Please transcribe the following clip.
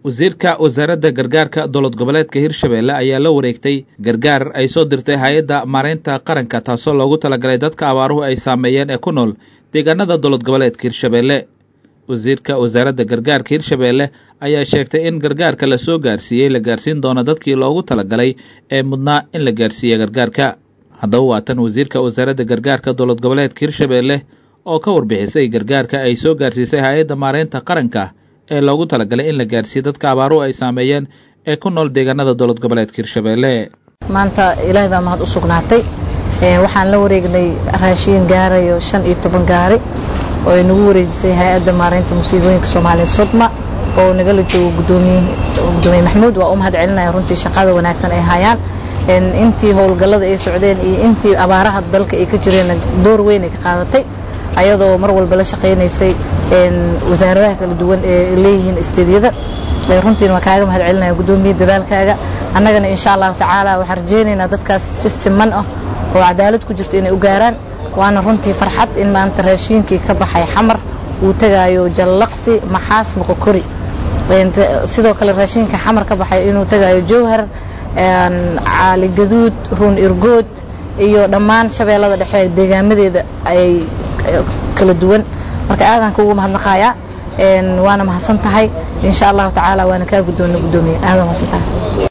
wasiirka wasaaradda gargaarka dowlad goboleedka hirshabeelle ayaa la wareegtay gargaar ay soo dirtay hay-adda maareynta qaranka taasoo loogu talagalay dadka abaaruhu ay saameeyeen ee ku nool deegaanada dowlad goboleedka hirshabeelle wasiirka wasaaradda gargaarka hirshabeelle ayaa sheegtay in gargaarka la soo gaarsiiyey la gaarsiin doono dadkii loogu talagalay ee mudnaa in la gaarsiiya gargaarka haddaba waa tan wasiirka wasaaradda gargaarka dowlad goboleedka hirshabeelle oo ka warbixisay gargaarka ay soo gaarsiisay hay-adda maareynta qaranka ee loogu talagalay in la gaarsiiyo dadka abaaruhu ay saameeyeen ee ku nool deegaanada dowlad goboleedka hirshabeelle maanta ilaahay baa mahad u sugnaatay waxaan la wareegnay raashiin gaarayo shan iyo toban gaari oo ay nagu wareejisay hay-adda maareynta musiibooyinka soomaaliya sodma oo nagala joogo gudoomiye maxamuud waa u mahad celinaya runtii shaqada wanaagsan ay hayaan intii howlgallada ay socdeen iyo intii abaaraha dalka ay ka jireen door weyn ay ka qaadatay ayadoo mar walba la shaqaynaysay wasaaradaha kala duwan ee leeyihiin isteedyada runtiina waa kaaga mahad celinaya gudoomiye dadaalkaaga annagana insha allahu tacaala waxaan rajaynaynaa dadkaas si siman ah oo cadaalad ku jirta inay u gaaraan waana runtii farxad in maanta raashiinkii ka baxay xamar uu tegaayo jallaqsi maxaas moqokori sidoo kale raashiinka xamar ka baxay inuu tegaayo jowhar caali gaduud ruun irgood iyo dhammaan shabeellada dhexe deegaamadeeda ay kala duwan marka aadan kuugu mahadnaqayaa waana mahadsan tahay insha allahu tacaala waana kaa guddoonna guddoomiye aadan mahadsan tahay